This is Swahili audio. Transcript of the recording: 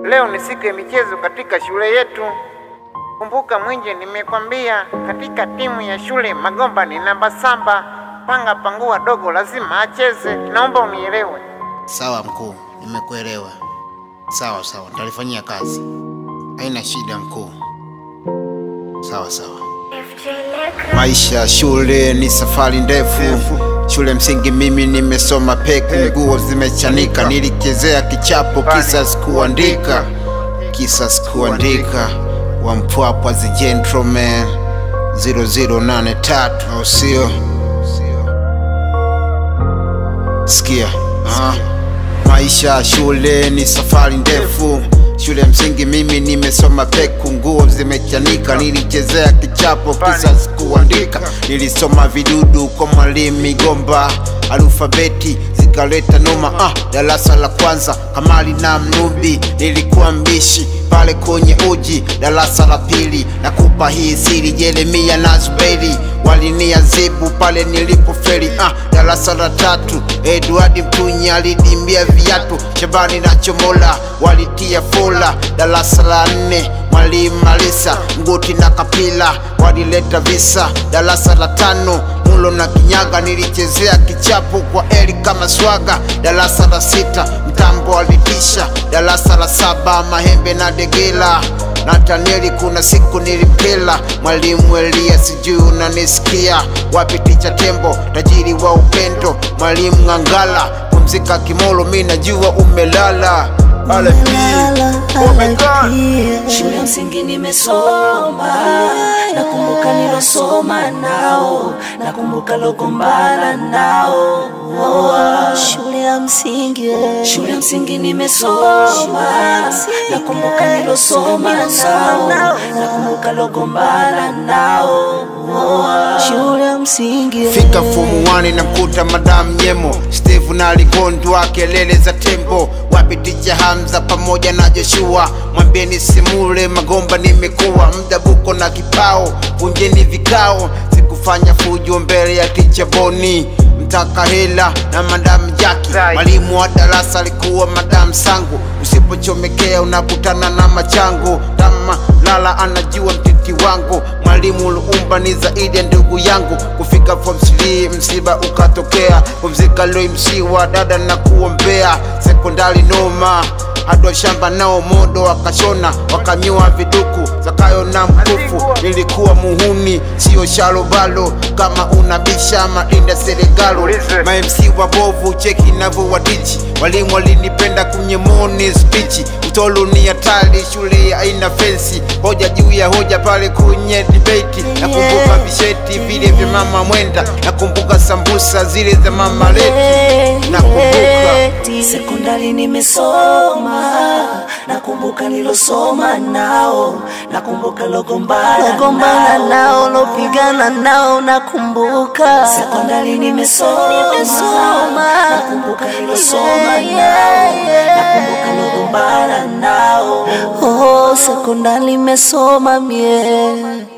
leo ni siku ya michezo katika shule yetu. Kumbuka Mwinje, nimekwambia katika timu ya shule Magomba ni namba saba. Panga pangua dogo lazima acheze, naomba unielewe. Sawa mkuu, nimekuelewa. Sawa sawa, nitalifanyia kazi. Haina shida mkuu. Sawa sawa. Maisha ya shule ni safari ndefu. Shule msingi mimi nimesoma peku, nguo zimechanika, nilichezea kichapo, kisa sikuandika, kisa sikuandika. Wa Mpwapwa the gentleman 0083 au sio? Sikia, aha. Maisha ya shule ni safari ndefu. Shule msingi mimi nimesoma peku, nguo zimechanika, nilichezea kichapo, kisa sikuandika. Nilisoma vidudu kwa mwalimu Migomba, alfabeti zikaleta noma. Ah, darasa la kwanza Kamali na Mnubi, nilikuwa mbishi pale kwenye uji. Darasa la pili nakupa hii siri, Jeremia na Zuberi waliniazibu pale nilipofeli. Ah, darasa la tatu Edward Mtunya alidimbia viatu, Shabani na Chomola walitia fola. Darasa la nne mwalimu Malisa Nguti na Kapila walileta visa. Darasa la tano Mulo na Kinyaga nilichezea kichapo kwa Eli kama swaga. Darasa la sita Mtambo alitisha. Darasa la saba Mahembe na Degela Nataneli kuna siku nilimpela mwalimu Elia, sijui unanisikia wapi? Ticha Tembo tajiri wa upendo, mwalimu Ng'angala pumzika Kimolo, mi najua umelala. RFP, oh my God. Shule ya msingi nimesoma, nakumbuka nilosoma nao, nakumbuka logombana nao. Shule ya msingi Shule ya msingi nimesoma, nakumbuka nilosoma nao, nakumbuka logombana nao. shule ya msingi Fika fomu 1 na mkuta Madam Nyemo, Steve na Ligondwa, kelele za tembo, wapi ticha Hamza pamoja na Joshua, mwambieni simule Magomba, nimekuwa mdabuko na kipao, vunjeni vikao, sikufanya fujo mbele ya ticha Boni mtaka hela na Madam Jaki, mwalimu wa darasa alikuwa Madam Sangu, usipochomekea unakutana na machangu, kama lala anajua mtiti wangu, mwalimu Luumba ni zaidi ya ndugu yangu, kufika form 3 msiba ukatokea, kumzika Loi Msiwa dada na kuombea, sekondari noma hadi shamba nao modo wakashona wakanyoa viduku Zakayo na mkufu, nilikuwa muhuni sio shalobalo, kama unabisha madinda serikalo mamc wabovu cheki navo wadichi, walimu walinipenda kunyemoni spichi, utolo ni hatari, shule haina fensi, hoja juu ya hoja pale kwenye debate, nakumbuka visheti vile vya mama mwenda, nakumbuka sambusa zile za mama leti, nakumbuka Sekondari nimesoma, nakumbuka nilosoma nao, nakumbuka logombana gombana nao. nao lopigana nao nakumbuka Sekondari nimesoma, Nimesoma. nakumbuka nilosoma Yeah, nao, yeah. nakumbuka logombana nao. oh sekondari nimesoma mie